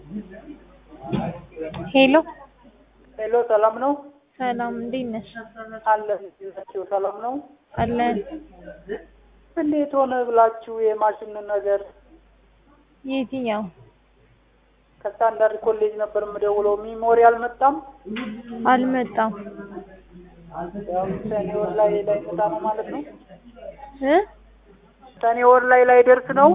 ሄሎ ሄሎ ሰላም ነው? ሰላም እንዴት ነሽ? አለን ናቸው ሰላም ነው? አለን እንዴት ሆነ ብላችሁ የማሽን ነገር የትኛው ከስታንዳርድ ኮሌጅ ነበር የምደውለው። ሚሞሪ አልመጣም። አልመጣም ያው ሰኔ ወር ላይ ላይ መጣ ነው ማለት ነው። እ ሰኔ ወር ላይ ላይ ደርስ ነው።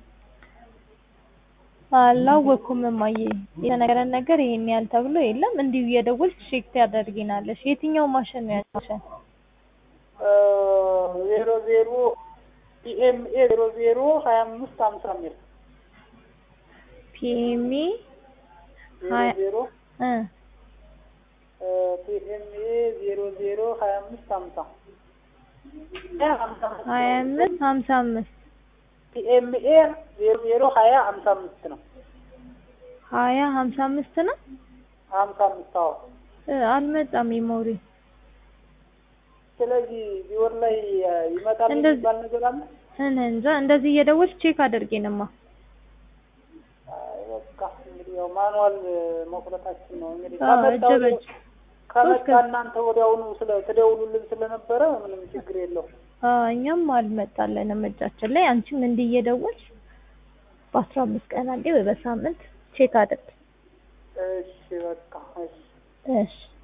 አላወኩም እማዬ የተነገረን ነገር ይሄን ያህል ተብሎ የለም እንዲሁ እየደወልሽ ቼክ ታደርጊናለሽ የትኛው ማሽን ነው ያልሽን ዜሮ ዜሮ ፒኤምኤ ዜሮ ዜሮ ሀያ አምስት ሀምሳ ሚል ፒኤምኤ ዜሮ ሀያ- ዜሮ እ ፒኤምኤ ዜሮ ዜሮ ሀያ አምስት ሀምሳ ሀያ አምስት ሀምሳ አምስት ፒኤምኤ ዜሮ ዜሮ ሀያ ሀምሳ አምስት ነው። ሀያ ሀምሳ አምስት ነው ሀምሳ አምስት አዎ። እ አልመጣም ሜሞሪ ስለዚህ ቢወር ላይ ይመጣል እንደዚህ- የሚባል ነገር አለ። እኔ እንጃ እንደዚህ እየደወልሽ ቼክ አድርጌንማ አይ በቃ እንግዲህ ያው ማኑዋል መቁረጣችን ነው እንግዲህ አዎ ከመጣ እጅ በእጅ ከመጣ ሶስት እናንተ ወዲያውኑ ስለ ትደውሉልን ስለነበረ ምንም ችግር የለውም። አዎ እኛም አልመጣልንም እጃችን ላይ አንቺም እንዲህ እየደወልሽ በአስራ አምስት ቀን አንዴ ወይ በሳምንት ቼክ አድርግ እሺ በቃ እሺ እሺ